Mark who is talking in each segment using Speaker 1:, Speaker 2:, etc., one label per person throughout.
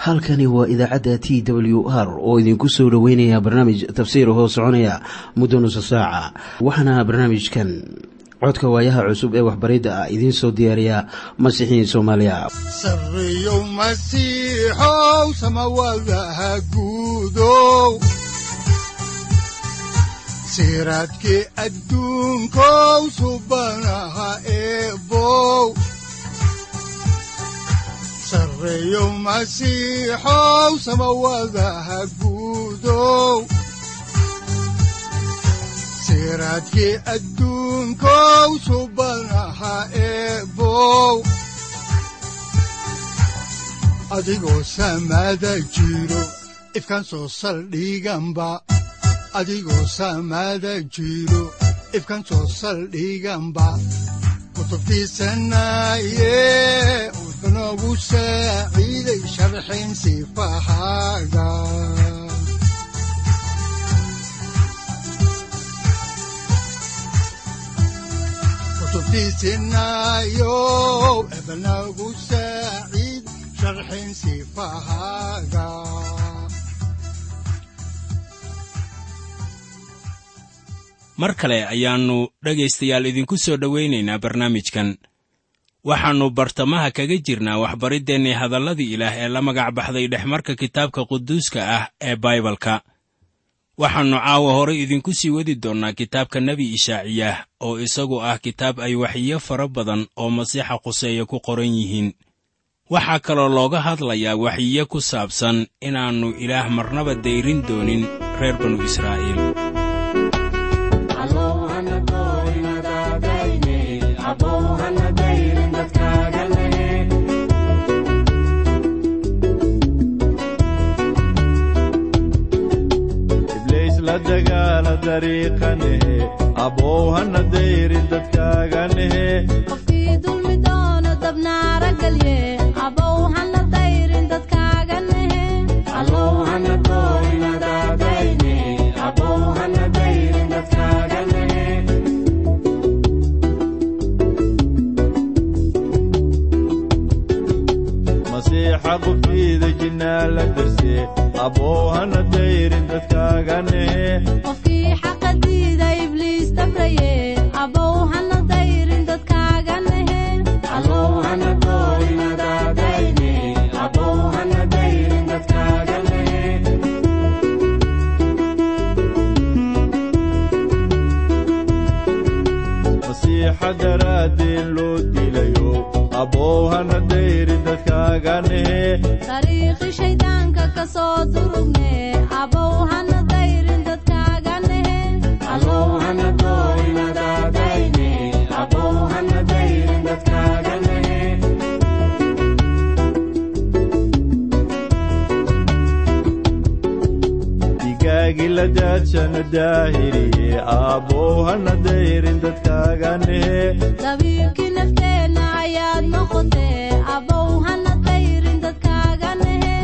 Speaker 1: halkani waa idaacadda t w r oo idinku soo dhoweynaya barnaamij tafsiir hoo soconaya muddo nusa saaca waxaana barnaamijkan codka waayaha cusub ee waxbaridda ah idiin soo diyaariya masiixiin soomaaliya
Speaker 2: sareyow masiixow samawadaha guudow siraadkii adduunkow subanaha eebow sareyow masiixow samawadaha guudow siraadkii adduunkow subanaha eebow adigoo samada jiro ifkan soo saldhiganba adigoo samada jiro ifkan soo saldhiganba kutubtiisanaye wuxunogu saaciiday sharxin sifahaaga kutubtiisinayow ebnagu saaciid sharxin sifahaaga
Speaker 3: mar kale ayaannu dhegaystayaal idinku soo dhowaynaynaa barnaamijkan waxaannu bartamaha kaga jirnaa waxbariddeenii hadalladii ilaah ee la magac baxday dhexmarka kitaabka quduuska ah ee baibalka waxaannu caawa horay idinku sii wadi doonnaa kitaabka nebi ishaaciyaah oo isagu ah kitaab ay waxiyo fara badan oo masiixa quseeya ku qoran yihiin waxaa kaloo looga hadlayaa waxiyo ku saabsan inaannu ilaah marnaba dayrin doonin reer banu israa'iil
Speaker 4: abowhana dayrin dadkaaganehe
Speaker 5: qofkii dulmi doono dabnaara galye abow hana dayrin dadkaaga nehe
Speaker 4: masiixa qubtiida jinnaa la darse abowhana dayrin dadkaaganehe
Speaker 5: qofkii xaqa diida ibliis dabraye abow hana dayrin dadkaaga nehe
Speaker 4: masiixa daraaddeen loo dilayo abowhana dayrin dadkaaganehe
Speaker 5: dariiqi shayddaanka ka soo durugne abow hana dayrin dadkaaga nehe
Speaker 4: digaagi la daadshana daahiriye abowhana dayrin dadkaaganehe
Speaker 5: dabiibkii nafteenna ayaad noqotee abow hana dayrin dadkaaga nehe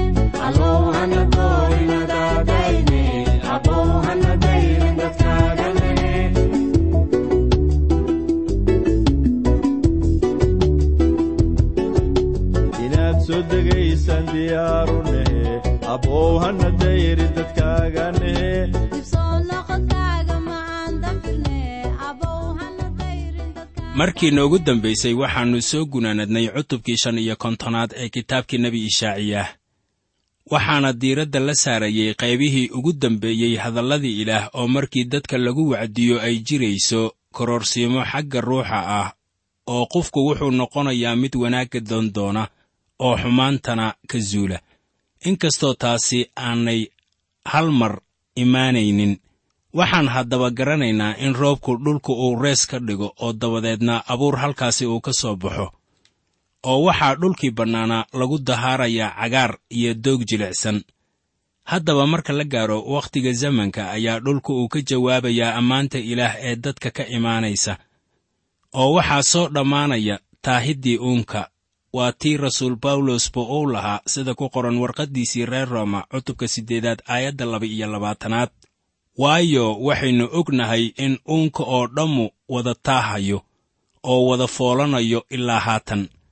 Speaker 4: inaad soo degaysaan diyaaru nehe abowhana dayrin dadkaaganehe
Speaker 5: dib soo noqodkaaga macaan dafirne abow hana dayrin dadkaaga
Speaker 3: markii noogu dambaysay waxaannu soo gunaanadnay cutubkii shan iyo kontonaad ee kitaabkii nebi ishaaciyaah waxaana diiradda la saarayey qaybihii ugu dambeeyey hadalladii ilaah oo markii dadka lagu wacdiyo ay jirayso kororsiimo xagga ruuxa ah oo qofku wuxuu noqonayaa mid wanaagga doondoona oo xumaantana ka zuula inkastoo taasi aanay hal mar imaanaynin waxaan haddaba garanaynaa in roobku dhulku uu rees ka dhigo oo dabadeedna abuur halkaasi uu ka soo baxo oo waxaa dhulkii bannaanaa lagu dahaarayaa cagaar iyo doog jilicsan haddaba marka la gaaro wakhtiga zamanka ayaa dhulku uu ka jawaabayaa ammaanta ilaah ee dadka ka imaanaysa oo waxaa soo dhammaanaya taahiddii uunka waa tii rasuul bawlosba uu lahaa sida ku qoran warqaddiisii reer rooma cutubka siddeedaad aayadda laba iyo labaatanaad waayo waxaynu ognahay in uunka oo dhammu wada taahayo oo wada foolanayo ilaa haatan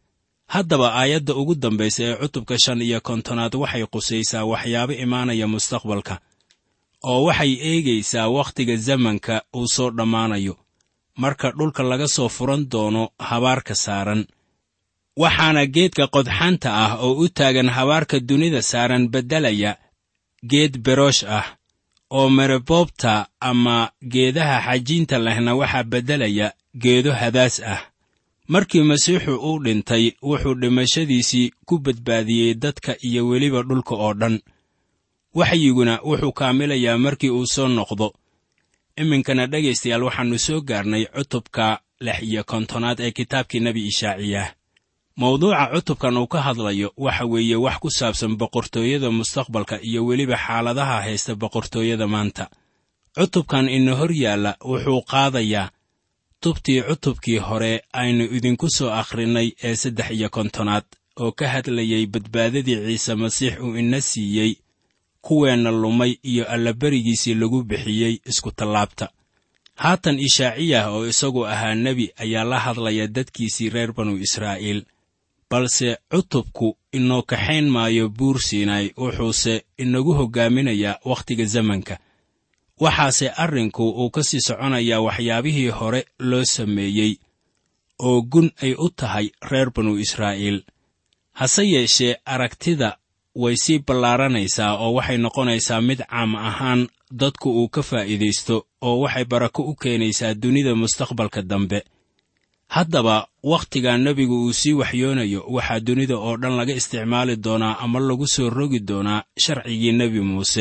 Speaker 3: haddaba aayadda ugu dambaysa ee cutubka shan iyo kontonaad waxay qusaysaa waxyaabo imaanaya mustaqbalka oo waxay eegaysaa wakhtiga zamanka uu soo dhammaanayo marka dhulka laga soo furan doono habaarka saaran waxaana geedka qodxanta ah oo u taagan habaarka dunida saaran beddelaya geed beroosh ah oo mereboobta ama geedaha xajiinta lehna waxaa beddelaya geedo hadaas ah markii masiixu uu dhintay wuxuu dhimashadiisii ku badbaadiyey dadka iyo weliba dhulka oo dhan waxyiguna wuxuu kaamilayaa markii uu soo noqdo iminkana dhegaystayaal waxaannu soo gaarnay cutubka lix iyo kontonaad ee kitaabkii nebi ishaaciyah mawduuca cutubkan uu ka hadlayo waxa weeye wax ku saabsan boqortooyada mustaqbalka iyo weliba xaaladaha haysta boqortooyada maanta cutubkan ina hor yaalla wuxuu qaadayaa tubtii cutubkii hore aynu idinku soo akhrinnay ee saddex iyo kontonaad oo ka hadlayay badbaadadii ciise masiix uu ina siiyey kuweenna lumay iyo allaberigiisii lagu bixiyey iskutallaabta haatan ishaaciyah oo isagu ahaa nebi ayaa la hadlaya dadkiisii reer banu israa'iil balse cutubku inoo kaxayn maayo buur siinay wuxuuse inagu hoggaaminayaa wakhtiga zamanka waxaase arrinku uu ka sii soconayaa waxyaabihii hore loo sameeyey oo gun ay u tahay reer banu israa'iil hase yeeshee aragtida way sii ballaaranaysaa oo waxay noqonaysaa mid caam ahaan dadku uu ka faa'iidaysto oo waxay barako u keenaysaa dunida mustaqbalka dambe haddaba wakhtiga nebigu uu sii waxyoonayo waxaa dunida oo dhan laga isticmaali doonaa ama lagu soo rogi doonaa sharcigii nebi muuse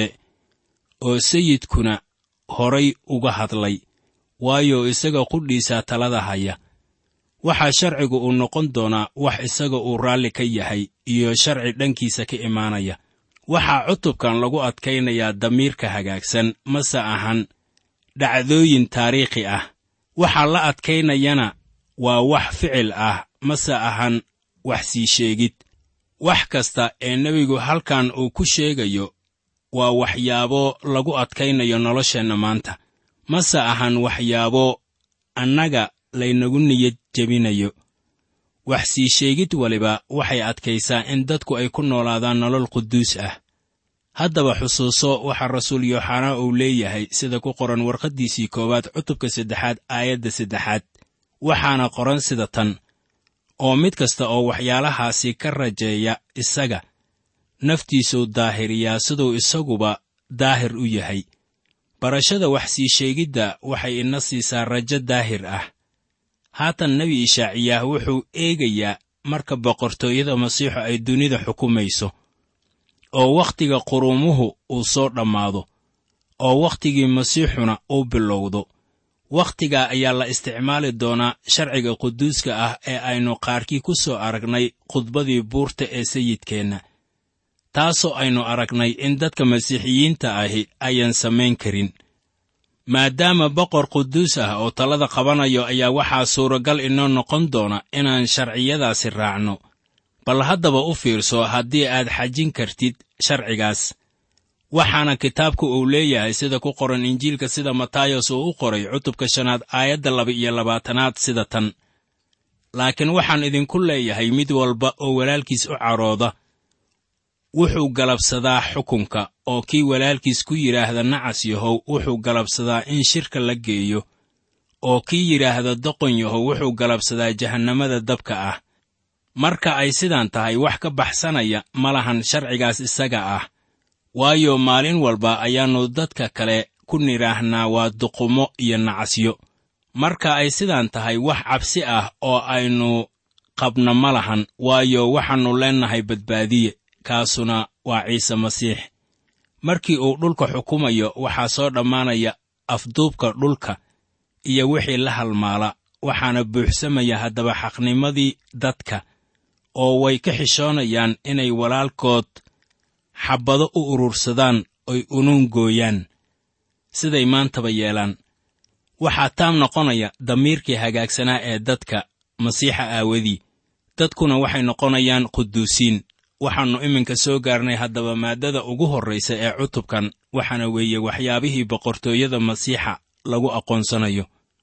Speaker 3: oo sayidkuna horay uga hadlay waayo isaga qudhiisaa talada haya waxaa sharcigu uu noqon doonaa wax isaga uu raalli ka yahay iyo sharci dhankiisa ka imaanaya waxaa cutubkan lagu adkaynayaa damiirka hagaagsan mase ahan dhacdooyin taariikhi ah waxaa la adkaynayana waa wax ficil ah mase ahan wax sii sheegid wax kasta ee nebigu halkan uu ku sheegayo waa waxyaabo lagu adkaynayo nolosheenna maanta mase ahan waxyaabo annaga laynagu niyad jebinayo wax sii sheegid waliba waxay adkaysaa in dadku ay ku noolaadaan nolol quduus ah haddaba xusuuso waxaa rasuul yooxanaa uu leeyahay sida ku qoran warqaddiisii koowaad cutubka saddexaad aayadda saddexaad waxaana qoran sida tan oo mid kasta oo waxyaalahaasi ka rajeeya isaga naftiisuu daahiriyaa siduu isaguba daahir u yahay barashada wax sii sheegidda waxay ina siisaa rajo daahir ah haatan nebi ishaaciyaah wuxuu eegayaa marka boqortooyada masiixu ay dunida xukumayso oo wakhtiga qurumuhu uu soo dhammaado oo wakhtigii masiixuna uu bilowdo wakhtigaa ayaa la isticmaali doonaa sharciga quduuska ah ee aynu qaarkii ku soo aragnay khudbadii buurta ee sayidkeenna taasoo aynu aragnay in dadka masiixiyiinta ahi ayaan samayn karin maadaama boqor quduus ah oo talada qabanayo ayaa waxaa suuragal inoo noqon doona inaan sharciyadaasi raacno bal haddaba u fiirso haddii aad xajin kartid sharcigaas waxaana kitaabku uu leeyahay sida ku qoran injiilka sida matayos uu u qoray cutubka shanaad aayadda laba iyo labaatanaad sida tan laakiin waxaan idinku leeyahay mid walba oo walaalkiis u carooda wuxuu galabsadaa xukunka oo kii walaalkiis ku yidhaahda nacas yahow wuxuu galabsadaa in shirka la geeyo oo kii yidhaahda doqon yahow wuxuu galabsadaa jahannamada dabka ah marka ay sidaan tahay wax ka baxsanaya ma lahan sharcigaas isaga ah waayo maalin walba ayaannu dadka kale ku nidhaahnaa waa duqumo iyo nacasyo marka ay sidaan tahay wax cabsi ah oo aynu qabna ma lahan waayo waxaannu leennahay badbaadiye kaasuna waa ciise masiix markii uu dhulka xukumayo waxaa soo dhammaanaya afduubka dhulka iyo wixii la halmaala waxaana buuxsamaya haddaba xaqnimadii dadka oo way ka xishoonayaan inay walaalkood xabbado u urursadaan oy unuun gooyaan siday maantaba yeelaan waxaa taam noqonaya damiirkii hagaagsanaa ee dadka masiixa aawadii dadkuna waxay noqonayaan quduusiin waxaannu iminka soo gaarnay haddaba maaddada ugu horraysa ee cutubkan waxaana weeye waxyaabihii boqortooyada masiixa lagu aqoonsanayo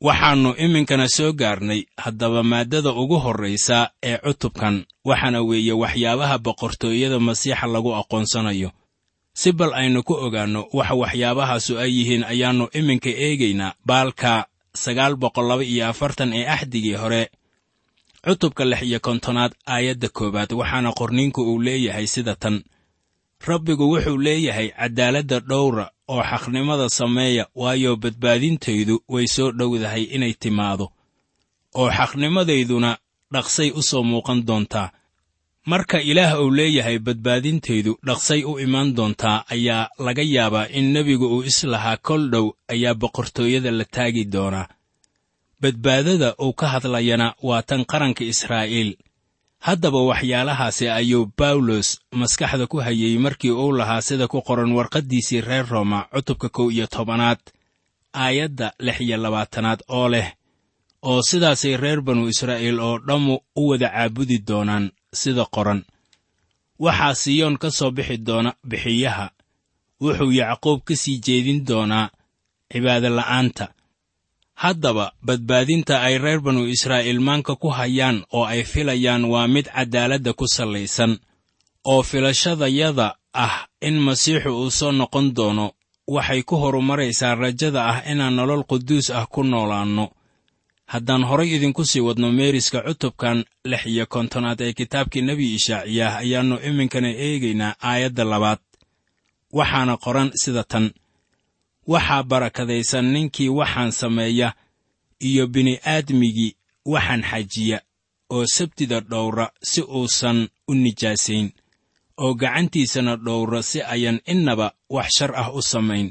Speaker 3: waxaannu iminkana soo gaarnay haddaba maaddada ugu horraysa ee cutubkan waxaana weeye waxyaabaha boqortooyada masiixa lagu aqoonsanayo si bal aynu ku ogaanno waxa waxyaabahaasu ay yihiin ayaannu iminka eegaynaa baalka sagaal boqol laba iyo afartan ee axdigii hore cutubka lix iyo kontonaad aayadda koowaad waxaana qorniinku uu leeyahay sida tan rabbigu wuxuu leeyahay caddaaladda dhowra oo xaqnimada sameeya waayo badbaadintaydu way soo dhowdahay inay timaado oo xaqnimadayduna dhaqsay u soo muuqan doontaa marka ilaah uu leeyahay badbaadintaydu dhaqsay u imaan doontaa ayaa laga yaabaa in nebigu uu islahaa kol dhow ayaa boqortooyada la taagi doonaa badbaadada uu ka hadlayana waa tan qaranka israa'iil haddaba waxyaalahaasi ayuu bawlos maskaxda ku hayey markii uu lahaa sida ku qoran warqaddiisii reer rooma cutubka kow iyo tobanaad aayadda lix iyo labaatanaad oo leh oo sidaasay reer banu israa'iil oo dhammu u wada caabudi doonaan sida qoran waxaa siyoon ka soo bixi doona bixiyaha wuxuu yacquub ka sii jeedin doonaa cibaadola'aanta haddaba badbaadinta ay reer banu israa'iil maanka ku hayaan oo ay filayaan waa mid caddaaladda ku sallaysan oo filashadayada ah in masiixu uu soo noqon doono waxay ku horumaraysaa rajada ah inaan nolol quduus ah ku noolaanno haddaan horay idinku sii wadno meeriska cutubkan lix iyo kontonaad ee kitaabkii nebi ishaaciyaah ayaannu iminkana eegaynaa aayadda labaad waxaana qoran sida tan waxaa barakadaysan ninkii waxaan sameeya iyo bini'aadmigii waxaan xajiya oo sabtida dhowra si uusan u nijaasayn oo gacantiisana dhowra si ayan innaba wax shar ah u samayn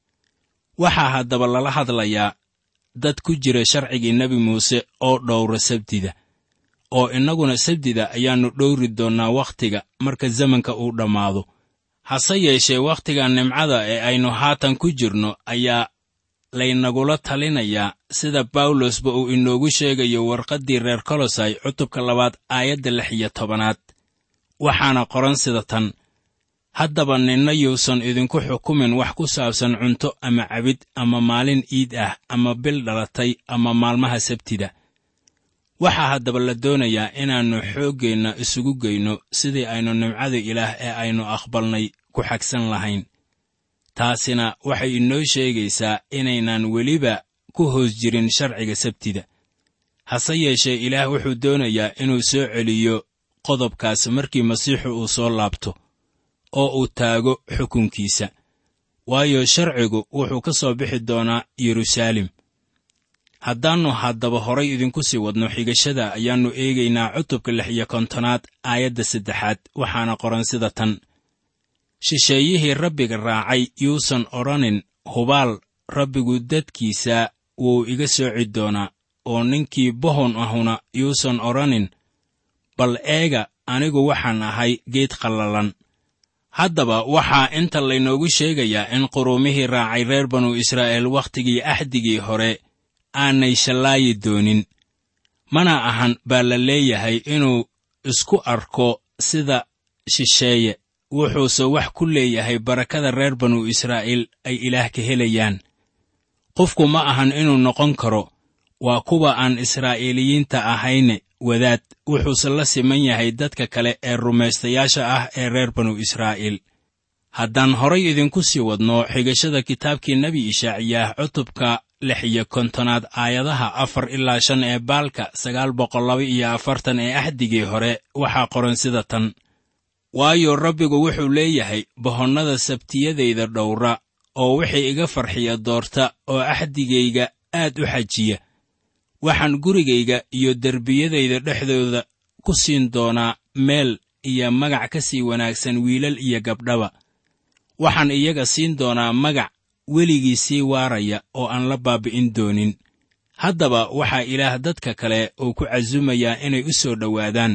Speaker 3: waxaa haddaba lala hadlayaa dad ku jira sharcigii nebi muuse oo dhowra sabtida oo innaguna sabtida ayaannu dhowri doonnaa wakhtiga marka zamanka uu dhammaado hase yeeshee wakhtiga nimcada ee aynu haatan ku jirno ayaa laynagula talinayaa sida bawlosba uu inoogu sheegayo warqaddii reer kolosay cutubka labaad aayadda lix iyo tobanaad waxaana qoran sida tan haddaba ninna yuusan idinku xukumin wax ku saabsan cunto ama cabid ama maalin iid ah ama bil dhalatay ama maalmaha sabtida waxaa haddaba la doonayaa inaannu xooggeenna isugu geyno sidii aynu nimcada ilaah ee aynu aqbalnay ku xagsan lahayn taasina waxay inoo sheegaysaa inaynaan weliba ku hoos jirin sharciga sabtida hase yeeshee ilaah wuxuu doonayaa inuu soo celiyo qodobkaas markii masiixu uu soo laabto oo uu taago xukunkiisa waayo sharcigu wuxuu ka soo bixi doonaa yeruusaalem haddaannu haddaba horay idinku sii wadno xigashada ayaannu eegaynaa cutubka lix iyo kontonaad aayadda saddexaad waxaana qoran sida tan shisheeyihii rabbiga raacay yuusan odhanin hubaal rabbigu dadkiisa wuu iga sooci doonaa oo ninkii bohon ahuna yuusan odhanin bal eega anigu waxaan ahay geed qallalan haddaba waxaa inta laynoogu sheegayaa in quruumihii raacay reer banu israa'iil wakhtigii axdigii hore aanay shallaayi doonin mana ahan baa la leeyahay inuu isku arko sida shisheeye wuxuuse wax ku leeyahay barakada reer banu israa'iil ay ilaah ka helayaan qofku ma ahan inuu noqon karo waa kuwa aan israa'iiliyiinta ahayne wadaad wuxuuse la siman yahay dadka kale ee rumaystayaasha ah ee reer banu israa'iil haddaan horay idinku sii wadno xigashada kitaabkii nebi ishaaciyaah cutubka lix iyo kontonaad aayadaha afar ilaa shan ee baalka sagaal boqol laba iyo afartan ee axdigii hore waxaa qoran sida tan waayo rabbigu wuxuu leeyahay bohonnada sabtiyadayda dhowra oo wixii iga farxiya doorta oo axdigayga aad u xajiya waxaan gurigayga iyo derbiyadayda dhexdooda ku siin doonaa meel iyo magac ka sii wanaagsan wiilal iyo gabdhaba waxaan iyaga siin doonaa magac weligii sii waaraya oo aan la baabi'in doonin haddaba waxaa ilaah dadka kale uu ku casumayaa inay u soo dhowaadaan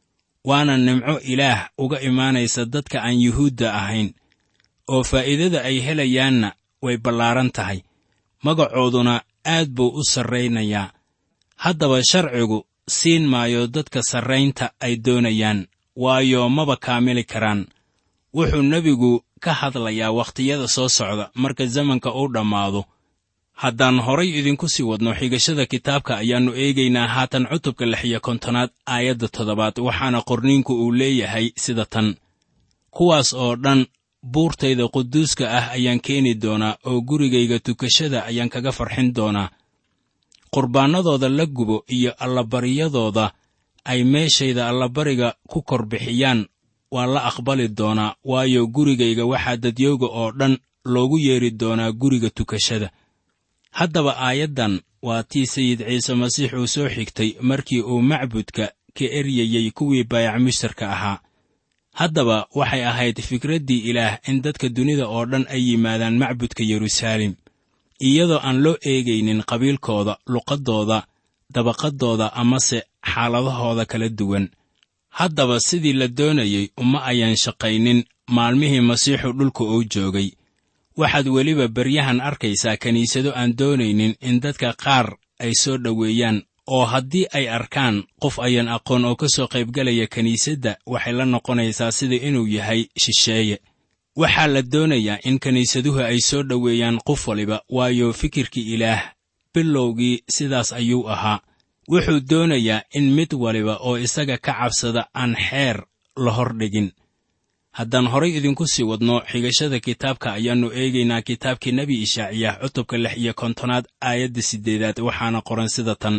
Speaker 3: waana nimco ilaah uga imaanaysa dadka aan yuhuudda ahayn oo faa'iidada ay helayaanna way ballaaran tahay magacooduna aad buu u sarraynayaa haddaba sharcigu siin maayo dadka sarraynta ay doonayaan waayo maba kaamili karaan wuxuu nebigu ka hadlayaa wakhtiyada soo socda marka zamanka uu dhammaado haddaan horay idinku sii wadno xigashada kitaabka ayaannu eegaynaa haatan cutubka lix iyo kontonaad aayadda toddobaad waxaana qorniinku uu leeyahay sida tan kuwaas oo dhan buurtayda quduuska ah ayaan keeni doonaa oo gurigayga tukashada ayaan kaga farxin doonaa qurbaannadooda la gubo iyo allabaryadooda ay meeshayda allabariga ku kor bixiyaan waa la aqbali doonaa waayo gurigayga waxaa dadyooga oo dhan loogu yeedhi doonaa guriga tukashada haddaba aayaddan waa tii sayid ciise masiix uu soo xigtay markii uu macbudka ka eryayey kuwii baayac mushtarka ahaa haddaba waxay ahayd fikraddii ilaah in dadka dunida oo dhan ay yimaadaan macbudka yeruusaalem iyadoo aan loo eegaynin qabiilkooda luqaddooda dabaqaddooda amase xaaladahooda kala duwan haddaba sidii la doonayey uma ayaan shaqaynin maalmihii masiixu dhulka uu joogay waxaad weliba beryahan arkaysaa kiniisado aan doonaynin in dadka qaar ay soo dhoweeyaan oo haddii ay arkaan qof ayaan aqoon oo ka soo qaybgalaya kiniisadda waxay la noqonaysaa sida inuu yahay shisheeye waxaa la doonayaa in kiniisaduhu ay soo dhoweeyaan qof waliba waayo fikirkii ilaah bilowgii sidaas ayuu ahaa wuxuu doonayaa in mid waliba oo isaga ka cabsada aan xeer la hordhigin haddaan horay idinku sii wadno xigashada kitaabka ayaannu eegaynaa kitaabkii nebi ishaaciyah cutubka lix iyo kontonaad aayadda siddeedaad waxaana qoran sida tan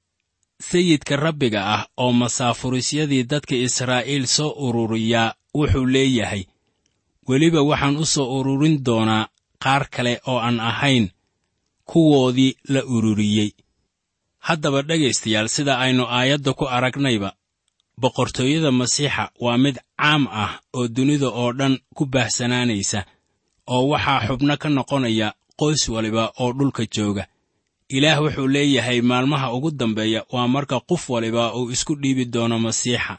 Speaker 3: sayidka rabbiga ah oo masaafurisyadii dadka israa'iil soo ururiyaa wuxuu leeyahay weliba waxaan u soo ururin doonaa qaar kale oo aan ahayn kuwoodii la ururiyey haddaba dhegaystayaal sida aynu aayadda ku aragnayba boqortooyada masiixa waa mid caam ah oo dunida oo dhan ku baahsanaanaysa oo waxaa xubno ka noqonaya qoys waliba oo dhulka jooga ilaah wuxuu leeyahay maalmaha ugu dambeeya waa marka qof waliba uu isku dhiibi doono masiixa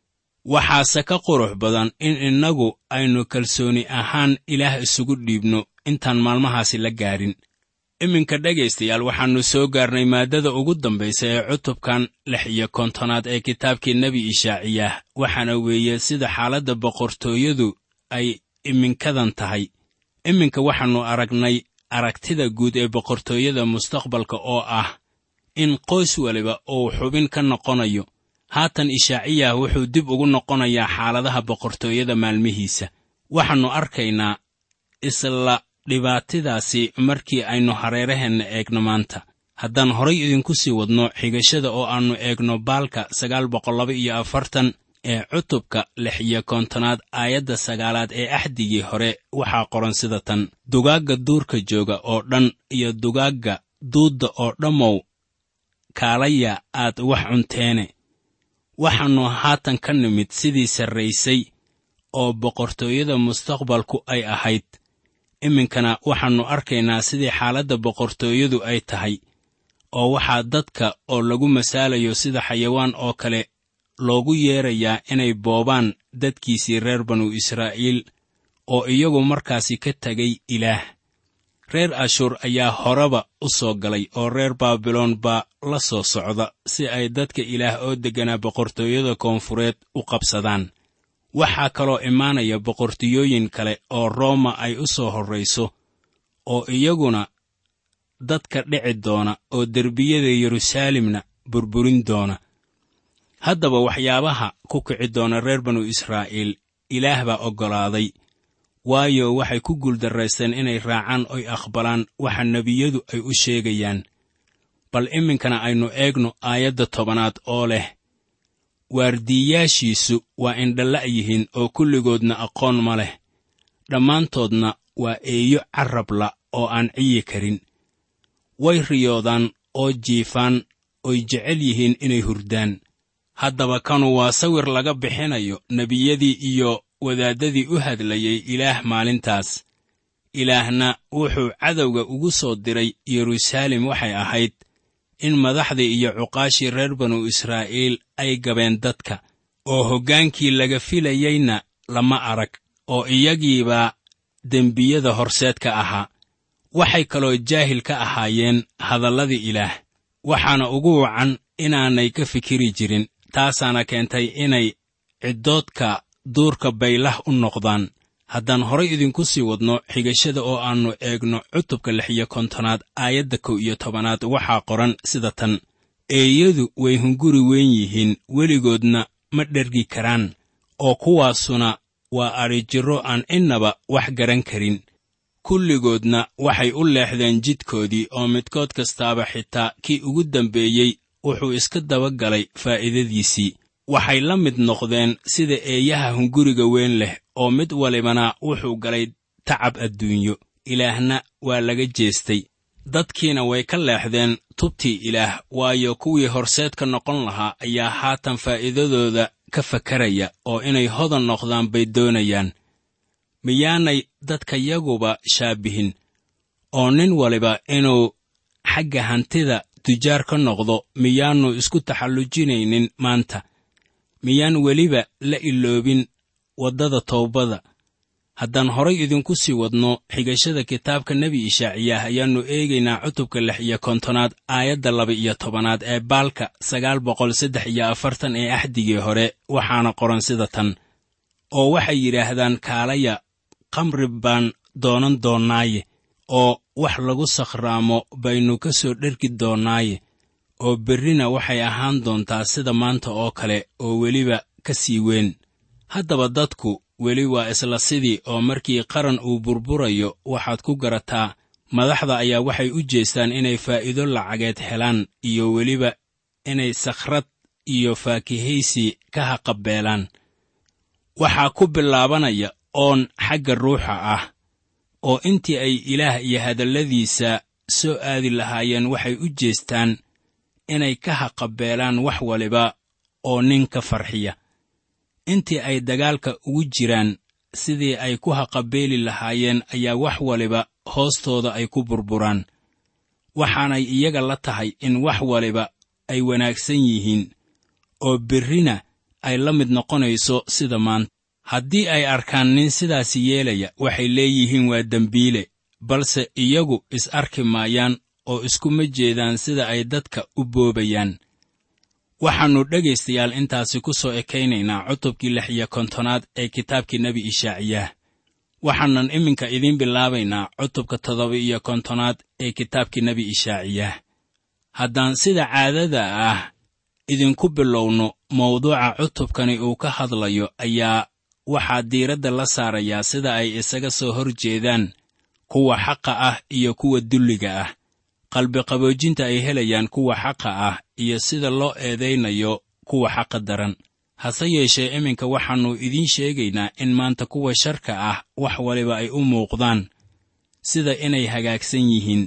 Speaker 3: waxaase ka qurux badan in innagu aynu kalsooni ahaan ilaah isugu dhiibno intaan maalmahaasi la gaadhin iminka dhegaystayaal waxaannu soo gaarnay maaddada ugu dambaysa ee cutubkan lix iyo kontonaad ee kitaabkii nebi ishaaciyah waxaana weeye sida xaaladda boqortooyadu ay iminkadan tahay iminka waxaannu aragnay aragtida guud ee boqortooyada mustaqbalka oo ah in qoys waliba uu xubin ka noqonayo haatan ishaaciyah wuxuu dib ugu noqonayaa xaaladaha boqortooyada maalmihiisa waxaannu arkaynaa isla dhibaatadaasi markii aynu hareeraheenna eegno maanta haddaan horay idinku sii wadno xigashada oo aannu eegno baalka sagaal boqollaba iyo afartan ee cutubka lix iyo kontonaad aayadda sagaalaad ee axdigii hore waxaa qoran sida tan dugaagga duurka jooga oo dhan iyo dugaagga duudda oo dhammow kaalaya aad wax cunteene waxaannu haatan ka nimid sidii sarraysay oo boqortooyada mustaqbalku ay ahayd iminkana waxaannu arkaynaa sidii xaaladda boqortooyadu ay tahay oo waxaa dadka oo lagu masaalayo sida xayawaan oo kale loogu yeerayaa inay boobaan dadkiisii reer banu israa'iil oo iyagu markaasi ka tegay ilaah reer ashuur ayaa horeba u soo galay oo reer baabiloon baa la soo socda si ay dadka ilaah oo degganaa boqortooyada koonfureed u qabsadaan waxaa kaloo imaanaya boqortooyooyin kale oo rooma ay u soo horrayso oo iyaguna dadka dhici doona oo derbiyada yeruusaalemna burburin doona haddaba waxyaabaha ku kici doona reer banu israa'iil ilaah baa oggolaaday waayo waxay ku guuldarraysteen inay raacaan oy aqbalaan waxa nebiyadu ay u sheegayaan bal iminkana aynu eegno aayadda tobanaad oo leh waardiiyaashiisu waa indhalla' yihiin oo kulligoodna aqoon ma leh dhammaantoodna waa eeyo carrabla oo aan ciyi karin way riyoodaan oo jiifaan oy jecel yihiin inay hurdaan haddaba kanu waa sawir laga bixinayo nebiyadii iyo wadaaddadii u hadlayay ilaah maalintaas ilaahna wuxuu cadowga ugu soo diray yeruusaalem waxay ahayd in madaxdii iyo cuqaashii reer banu israa'iil ay gabeen dadka oo hoggaankii laga filayeyna lama arag oo iyagiibaa dembiyada horseed ka ahaa waxay kaloo jaahil ka ahaayeen hadalladii ilaah waxaana ugu wacan inaanay ka fikiri jirin taasaana keentay inay ciddoodka duurka baylah u noqdaan haddaan horay idinku sii wadno xigashada oo aannu eegno cutubka lix iyo kontonaad aayadda kow iyo tobanaad waxaa qoran sida tan eeyadu way hunguri weyn yihiin weligoodna ma dhergi karaan oo kuwaasuna waa adhijirro aan innaba wax garan karin kulligoodna waxay u leexdeen jidkoodii oo midkood kastaaba xitaa kii ugu dambeeyey wuxuu iska daba galay faa'iidadiisii waxay la mid noqdeen sida eeyaha hunguriga weyn leh oo mid walibana wuxuu galay tacab adduunyo ilaahna waa laga jeestay dadkiina way ka leexdeen tubtii ilaah waayo kuwii horseedka noqon lahaa ayaa haatan faa'iidadooda ka fakaraya oo inay hodan noqdaan bay doonayaan miyaanay dadkayaguba shaabihin oo nin waliba inuu xagga hantida tujaar ka noqdo miyaannu isku taxallujinaynin maanta miyaan weliba la iloobin waddada towbada haddaan horay idinku sii wadno xigashada kitaabka nebi ishaaciyaah ayaannu eegaynaa cutubka lix iyo kontonaad aayadda laba iyo tobanaad ee baalka sagaal boqol saddex iyo afartan ee axdigii hore waxaana qoran sida tan oo waxay yidhaahdaan kaalaya khamri baan doonan doonnaaye oo wax lagu sakhraamo baynu ka soo dhergi doonnaaye oo berrina waxay ahaan doontaa sida maanta oo kale oo weliba ka sii weyn haddaba dadku weli waa isla sidii oo markii qaran uu burburayo waxaad ku garataa madaxda ayaa waxay u jeestaan inay faa'iido lacageed helaan iyo weliba inay sakhrad iyo faakihaysi ka haqabeelaan waxaa ku bilaabanaya oon xagga ruuxa ah oo intii ay ilaah iyo hadalladiisa soo aadi lahaayeen waxay u jeestaan inay ka haqabeelaan wax waliba oo nin ka farxiya intii ay dagaalka ugu jiraan sidii ay ku haqabeeli lahaayeen ayaa wax waliba hoostooda ay ku burburaan waxaanay iyaga la tahay in wax waliba ay wanaagsan yihiin oo berrina ay la mid noqonayso sida maanta haddii ay arkaan nin sidaasi yeelaya waxay leeyihiin waa dembiile balse iyagu is arki maayaan oo iskuma jeedaan sida ay dadka u boobayaan waxaannu dhegaystayaal intaasi ku soo ekaynaynaa cutubkii lix iyo kontonaad ee kitaabkii nebi ishaaciyaah waxaanan iminka idiin bilaabaynaa cutubka toddoba iyo kontonaad ee kitaabkii nebi ishaaciyaah haddaan sida caadada ah idinku bilowno mawduuca cutubkani uu ka hadlayo ayaa waxaa diiradda la saarayaa sida ay isaga soo hor jeedaan kuwa xaqa ah iyo kuwa dulliga ah qalbiqaboojinta ay helayaan kuwa xaqa ah iyo sida loo eedaynayo kuwa xaqa daran hase yeeshee iminka waxaannu idiin sheegaynaa in maanta kuwa sharka ah wax waliba ay u muuqdaan sida inay hagaagsan yihiin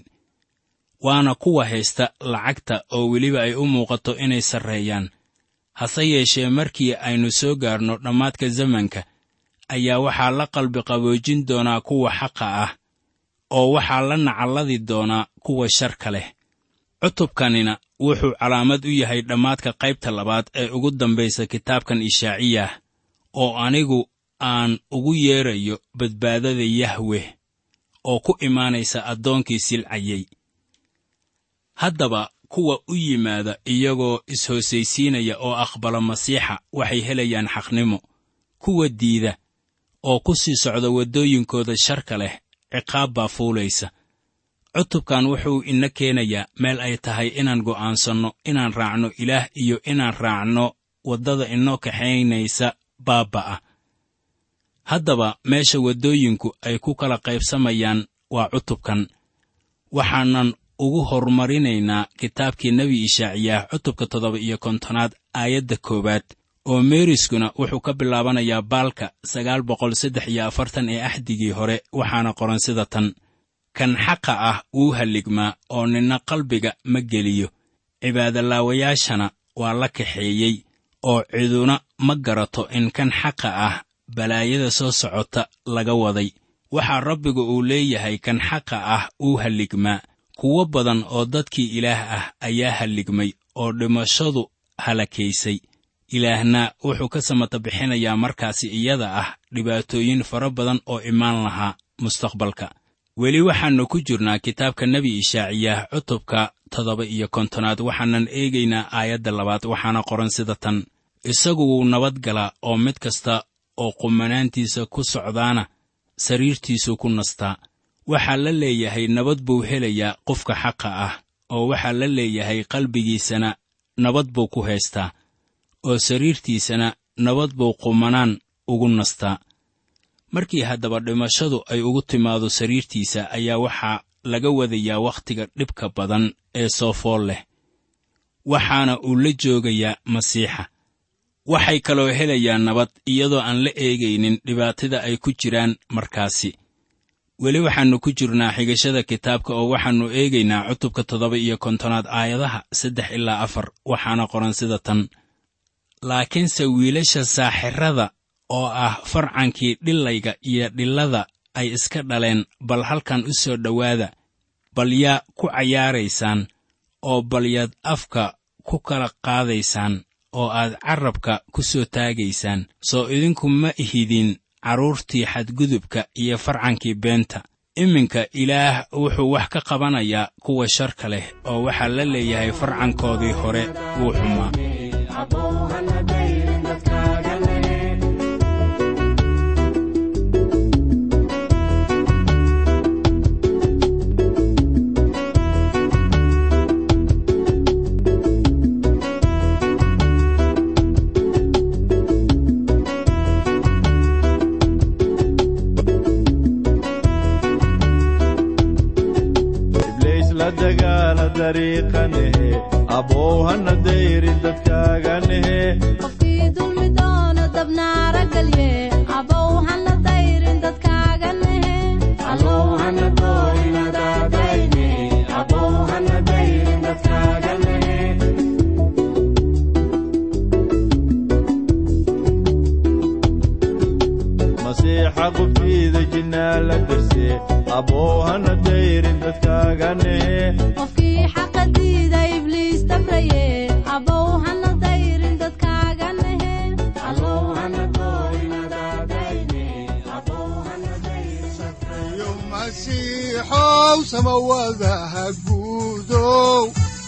Speaker 3: waana kuwa haysta lacagta oo weliba ay u muuqato inay sarreeyaan hase yeeshee markii aynu soo gaarno dhammaadka zamanka ayaa waxaa la qalbiqaboojin doonaa kuwa xaqa ah oo waxaa la nacalladi doonaa kuwa sharka leh cutubkanina wuxuu calaamad u yahay dhammaadka qaybta labaad ee ugu dambaysa kitaabkan ishaaciyah oo anigu aan ugu yeedrayo badbaadada yahweh oo ku imaanaysa addoonkii silcayey haddaba kuwa u yimaada iyagoo is-hoosaysiinaya oo aqbala masiixa waxay helayaan xaqnimo kuwa diida oo ku sii socda waddooyinkooda sharka leh ciqaab baa fuulaysa cutubkan wuxuu ina keenayaa meel ay tahay inaan go'aansanno inaan raacno ilaah iyo inaan raacno waddada inoo kaxaynaysa baabba'a haddaba meesha waddooyinku ay ku kala qaybsamayaan waa cutubkan waxaanan ugu horumarinaynaa kitaabkii nebi ishaaciyaah cutubka toddoba iyo kontonaad aayadda koowaad oo meeriskuna wuxuu ka bilaabanayaa baalka sagaal boqol saddex iyo afartan ee axdigii hore waxaana qoran sida tan kan xaqa ah wuu halligmaa oo ninna qalbiga ma geliyo cibaadalaawayaashana waa la kaxeeyey oo ciduna ma garato in kan xaqa ah balaayada soo socota laga waday waxaa rabbigu uu leeyahay kan xaqa ah wuu halligmaa kuwo badan oo dadkii ilaah ah ayaa halligmay oo dhimashadu halakaysay ilaahna wuxuu ka samata bixinayaa markaasi iyada ah dhibaatooyin fara badan oo imaan lahaa mustaqbalka weli waxaannu ku jirnaa kitaabka nebi ishaaciyaah cutubka toddoba iyo kontonaad waxaanan eegaynaa aayadda labaad waxaana qoran sida tan isagu wuu nabad galaa oo mid kasta oo qumanaantiisa ku socdaana sariirtiisuu ku nastaa waxaa la leeyahay nabad buu helayaa qofka xaqa ah oo waxaa la leeyahay qalbigiisana nabad buu ku haystaa oo sariirtiisana nabad buu qumanaan ugu nastaa markii haddaba dhimashadu ay ugu timaado sariirtiisa ayaa waxaa laga wadayaa wakhtiga dhibka badan ee soo fool leh waxaana uu la joogayaa masiixa waxay kaloo helayaan nabad iyadoo aan la eegaynin dhibaatada ay ku jiraan markaasi weli waxaannu ku jirnaa xigashada kitaabka oo waxaannu eegaynaa cutubka toddoba iyo kontonaad aayadaha saddex ilaa afar waxaana qoran sida tan laakiinse wiilasha saaxirada oo ah farcankii dhilayga iyo dhillada ay iska dhaleen bal halkan u soo dhowaada bal yaa ku cayaaraysaan oo bal yaad afka ku kala qaadaysaan oo aad carrabka ku soo taagaysaan soo idinku ma ihidin carruurtii xadgudubka iyo farcankii beenta iminka ilaah wuxuu wax ka qabanayaa kuwa sharka leh oo waxaa la leeyahay farcankoodii hore wuu xumaa
Speaker 4: iblays la dagaala dariiqanehe abow hana dayrin dadkaaganehe
Speaker 5: qofkii dulmi doono dabnaara galye abow hana dayrin dadkaaga nehe
Speaker 4: masiixa qubtiida jinnaa la darse abow hana dayrin dadkaaganehe
Speaker 5: qofkii xaqa diida ibliis dabraye abow hana dayrin dadkaaga nehe
Speaker 2: yo masiixow samawadaha guudow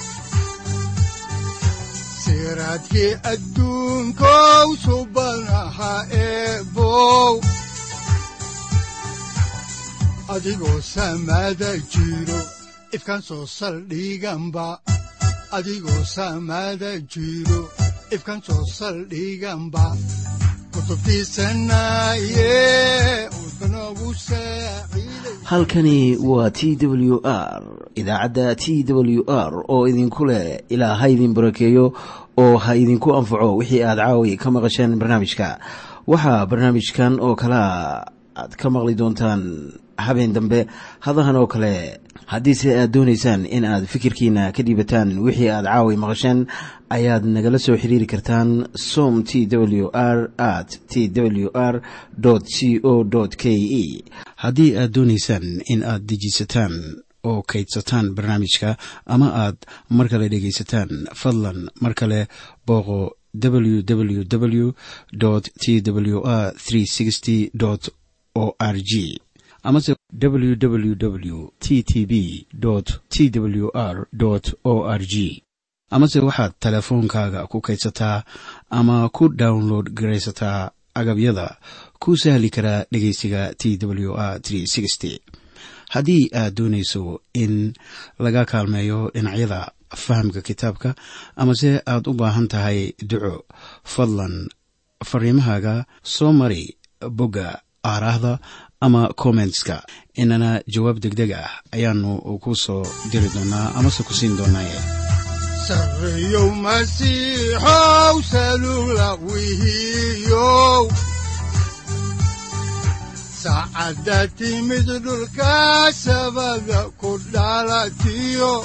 Speaker 2: siraadkii adduunkow subanaha eebow adigoo samada jiro ifkan soo saldhiganba adigoo samada jiro ifkan soo saldhiganba kutubtiisanaye udbanogu saaciiday
Speaker 1: halkani waa t w r idaacadda t w r oo idinku leh ilaa ha idin barakeeyo oo ha idinku anfaco wixii aad caawi ka maqasheen barnaamijka waxaa barnaamijkan oo kalea aad ka maqli doontaan habeen dambe hadahan oo kale haddiise aad doonaysaan in aad fikirkiina ka dhiibataan wixii aad caawi maqasheen ayaad nagala soo xiriiri kartaan som t w r at t w r c o k e haddii aad doonaysaan in aad dejiisataan oo kaydsataan barnaamijka ama aad mar kale dhegaysataan fadlan mar kale booqo www t w r o r g amase www t t b t w r o r g amase waxaad teleefoonkaaga ku kaydsataa ama ku download garaysataa agabyada ku sahli karaa dhegeysiga t w r haddii aad doonayso in laga kaalmeeyo dhinacyada fahamka kitaabka amase aad u baahan tahay duco fadlan fariimahaaga soo mari bogga aaraahda ama kommentska inana jawaab degdeg ah ayaanu ku soo diri doonaa amase ku siin doonaaye
Speaker 2: sarreyow masiixow salula wihiyow saacadda timid dhulka sabada ku dhalatiyo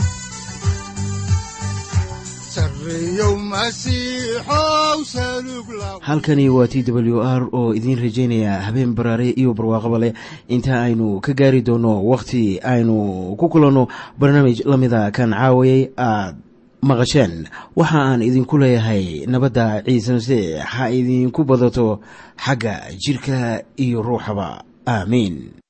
Speaker 2: sarreyow masiixow salug la
Speaker 1: halkani waa t w r oo idiin rajaynaya habeen baraare iyo barwaaqaba leh inta aynu ka gaari doono wakhti aynu ku kulanno barnaamij la mida kan caawayay aad maqasheen waxa aan idinku leeyahay nabadda ciise masiix ha idinku badato xagga jidhka iyo ruuxaba aamiin